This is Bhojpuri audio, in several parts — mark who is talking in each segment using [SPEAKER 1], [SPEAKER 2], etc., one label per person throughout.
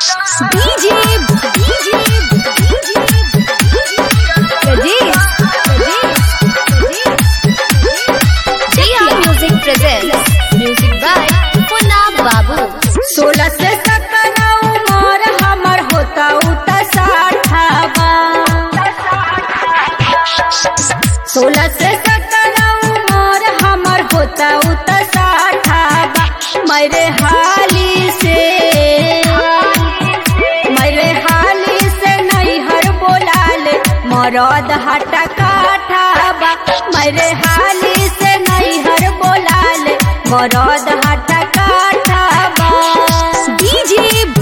[SPEAKER 1] DJ DJ Rajesh Jia Music presents Music by Punna Babu
[SPEAKER 2] सोलह से सत्रह उमर हमर होता उता साठावा सोलह से सत्रह उमर हमर होता उता साठावा मेरे हाली से मेरे हाली से नहीं हर बोलाले मरद हटा काठावा मेरे हाली से नहीं हर बोलाले मरद हटा काठावा
[SPEAKER 1] DJ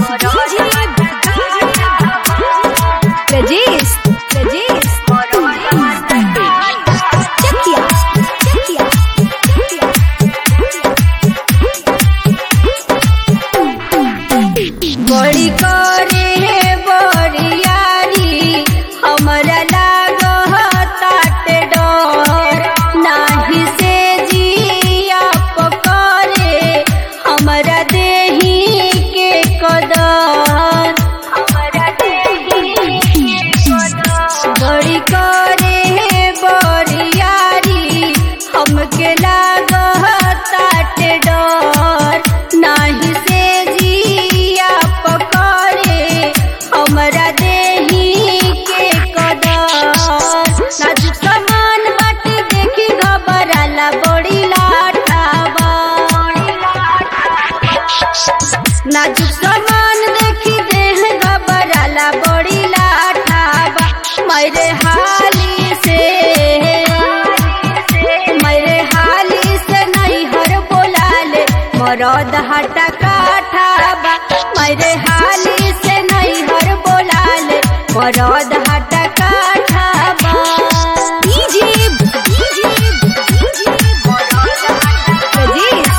[SPEAKER 1] Rajesh Rajesh Chakia Chakia
[SPEAKER 2] बड़ी करे हे बड़ियारी हमरा लागताट डर नाही से जिया पकड़े हमरा देही के कदर हमरा देही के कदर बड़ी करे हे बड़ियारी हमके लागताट डर नाही से जिया पकड़े हमरा देही के कदर नाजुक सामान बाटे देखी घबराला बड़ी लाठावा नाजुक सामान देखी देह घबराला बड़ी लाठावा मेरे हाली से मेरे हाली से नहीं हर बोलाले मरद हटा काठाबा मेरे हाली से नहीं हर बोलाले मरद हटा काठाबा
[SPEAKER 1] DJ DJ Rajesh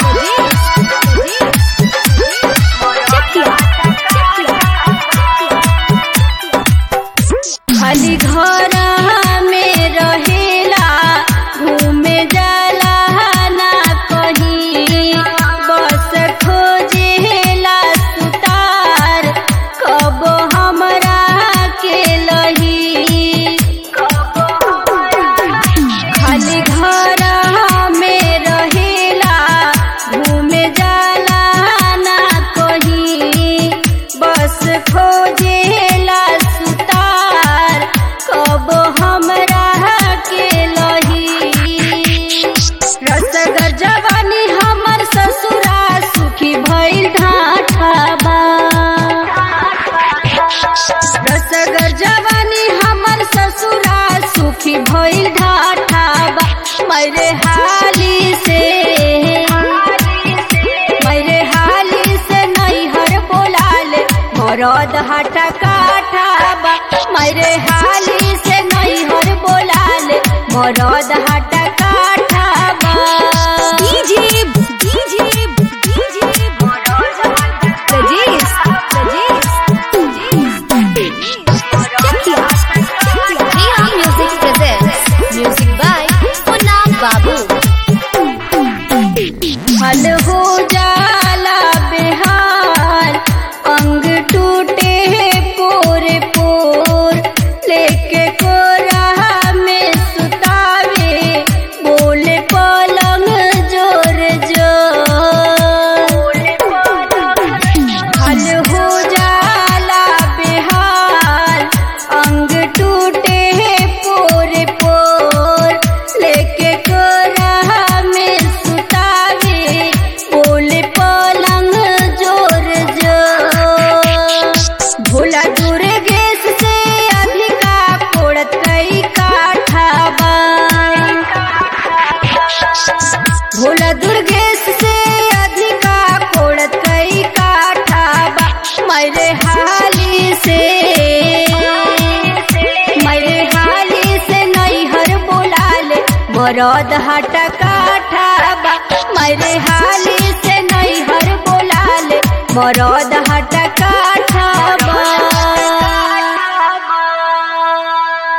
[SPEAKER 2] खाली घर में रहेला घूमे जाला ना कहीं बस खोजेला सुतार कब हमरा के लही खाली घर में रहेला घूमे जाला ना कहीं बस खोजेला सुतार कब हमरा के लही रसगर जवानी हमर ससुरा सुखी भइल ढाठाबा रसगर जवानी हमर ससुरा सुखी भइल ढाठाबा मेरे हाली से मेरे हाली से नहीं हर बोलाले मरद हटा काठाबा मेरे हाली से नहीं हर बोलाले मरद हटा काठाबा
[SPEAKER 1] DJ DJ Rajesh Jia Music presents Music by Punna Babu
[SPEAKER 2] हल हो जाला बेहाल अंग टूटे पोरे पोर लेके कोरा में सुतावे बोले पलंग जोर जोर हल हो जाला बेहाल अंग टूटे पोरे पोर लेके कोरा में सुतावे बोले पलंग जोर जोर भोला दुर्गेश से अधिका पोड़त कई काठाबा भोला दुर्गेश से अधिका कोड़त कई काठाबा मेरे हाली से मेरे हाली से नहीं हर बोलाले मरद हटा काठाबा मेरे हाली से नहीं हर बोलाले मरद हटा काठा